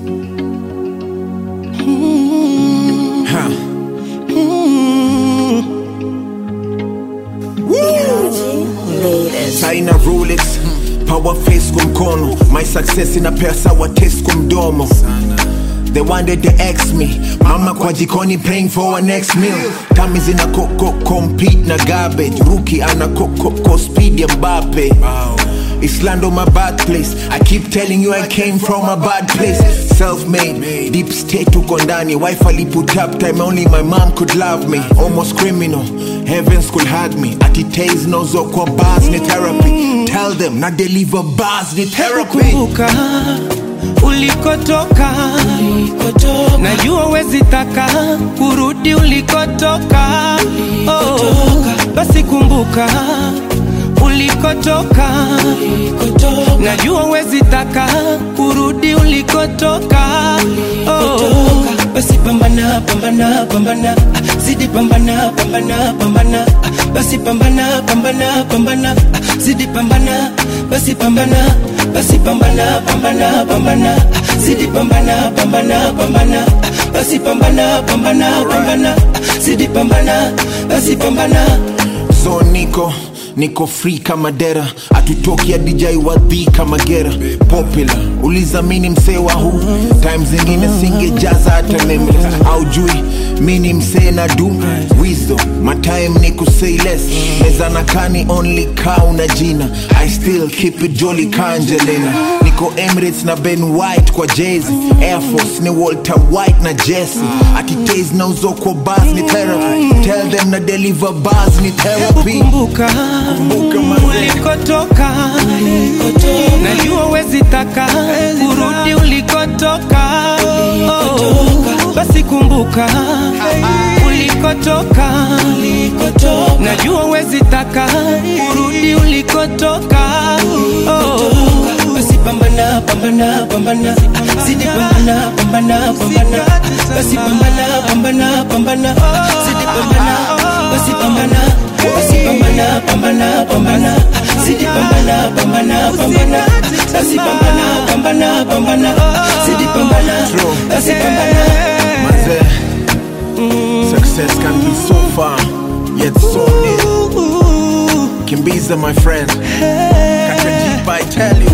Saina Rolex power face kwa mkono my success ina pesa wa taste kwa mdomo They wanted to ex me Mama kwa jikoni praying for our next meal Tami zina koko compete na garbage Rookie ana koko ko speed ya Mbappe Islando my bad place I keep telling you I came from a bad place Self-made, deep state tuko ndani Wife ali put up time only my mom could love me Almost criminal, heavens could hug me Ati taze nozo kwa bars ni therapy Tell them na deliver bars ni therapy kumbuka ulikotoka, najua wezi taka kurudi ulikotoka. Oh, basi kumbuka ulikotoka, najua wezi taka kurudi ulikotoka. Oh, basi pambana, pambana, pambana, ah, zidi pambana, pambana, pambana, ah, basi pambana, pambana, pambana, ah, zidi pambana, basi pambana, basi pambana, pambana, pambana, ah, zidi pambana, pambana, pambana, ah, basi pambana, pambana, pambana, ah, zidi pambana, basi pambana. so niko niko free kama dera atutoki ya dj wadhi kama gera popular ulizamini msee wa huu time zingine singejaza hata meme au jui mini msee na du wisdom my time ni kusay less meza na kani only ka una jina i still keep it jolly kanjelena niko emirates na ben white kwa jezi air force ni walter white na jesse atitas na uzoko bas ni therapy tell them na deliver bars ni therapy kumbuka Kumbuka mazee. ulikotoka, najua wezi taka kurudi ulikotoka. Oh, basi kumbuka ulikotoka, najua wezi taka kurudi ulikotoka. Oh, basi pambana, pambana, pambana, zidi pambana, pambana, pambana, basi pambana, pambana, pambana, zidi pambana, basi pambana, basi pambana, pambana, pambana, zidi pambana, pambana, pambana, basi pambana, pambana, pambana, zidi pambana, basi pambana. Mazee, success can be so far yet so near kimbiza my friend kaka jipa i tell you